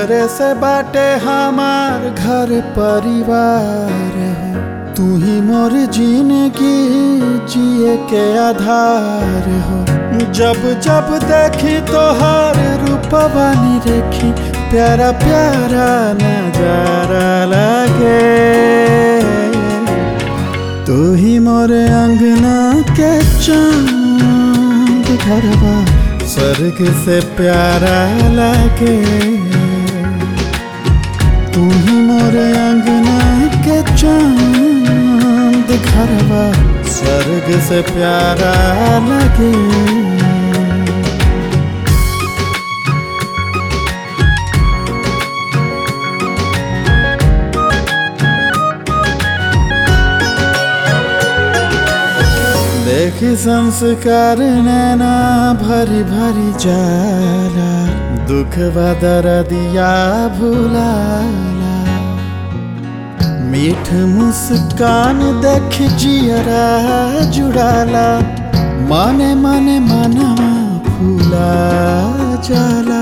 तोहरे से बाटे हमार घर परिवार हो तू ही मोर जिंदगी जिए के आधार हो जब जब देखी तोहर रूपवा देखी प्यारा प्यारा नजारा लगे तू ही मोरे अंगना के चांद घरवा स्वर्ग से प्यारा लगे तू ही मोरे अंगना के चांद घरवा स्वर्ग से प्यारा लगे देखी संस्कार नैना भरी भरी जाला दुख बदर दिया भुलाला मीठ मुस्कान देख जियरा जुड़ाला माने माने मनवा फूला जाला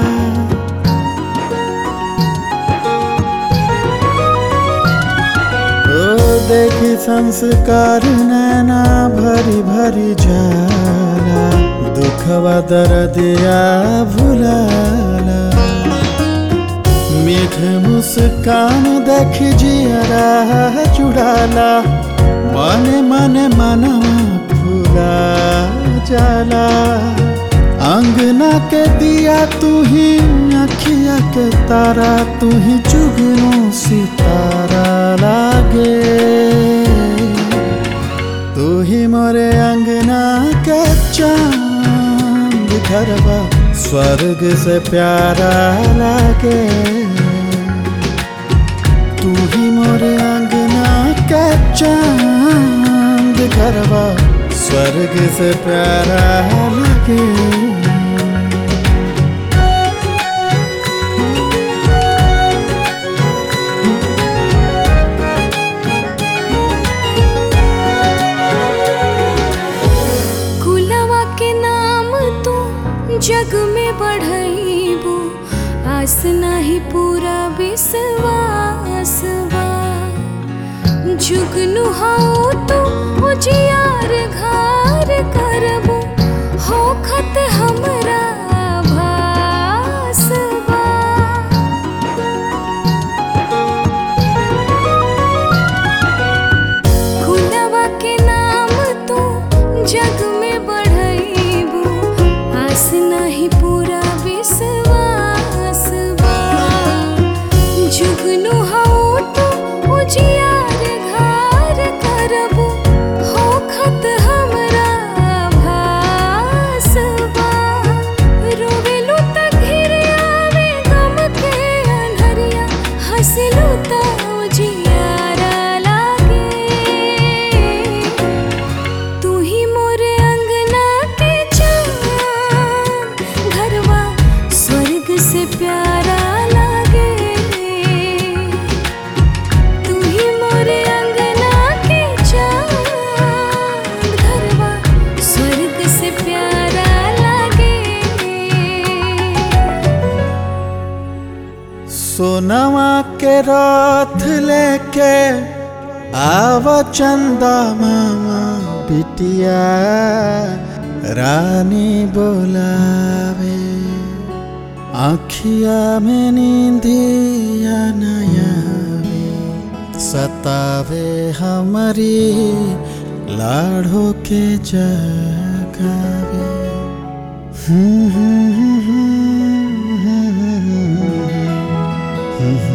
ओ देखी संस्कार नैना भरी भरी जाला दुखवा दर्दिया भुलाला मीठ मुस्कान देख जियरा चुड़ाला मने मने मनवा फूला जाला अंगना के दिया तू ही अखिया के तारा तू ही चुगनू सितारा लागे तू ही मोरे अंगना के चांद घरवा स्वर्ग से प्यारा लागे तू ही मोरे अंगना के चांद घरवा स्वर्ग से प्यारा लगे कुलवा के नाम तू जग में बढ़ैबू आस नाही पूरा विश्वास बा जुगनू हाउ तू उजियार घार करबू हो खत हमरा भास बा खुलवा के नाम तू जग में बढ़ैबू आस नाही पूरा विश्वास बा जुगनू हाउ तू उजियार घार करबू हो खत हमरा भास बा रोवेलू त घिर आवे गम के अनहरिया हंसलू त उजियारा लागे तू ही मोरे अंगना के चांद घरवा स्वर्ग से प्यारा लागे तू ही मोरे अंगना के चांद घरवा स्वर्ग से प्यारा लागे सोनवा के रथ लेके आव चंदा मामा बिटिया रानी बोलावे आखिया में नींदिया नयावे सतावे हमारी लाड़ो के जगावे हम्म हम्म हम्म हम्म हम्म हम्म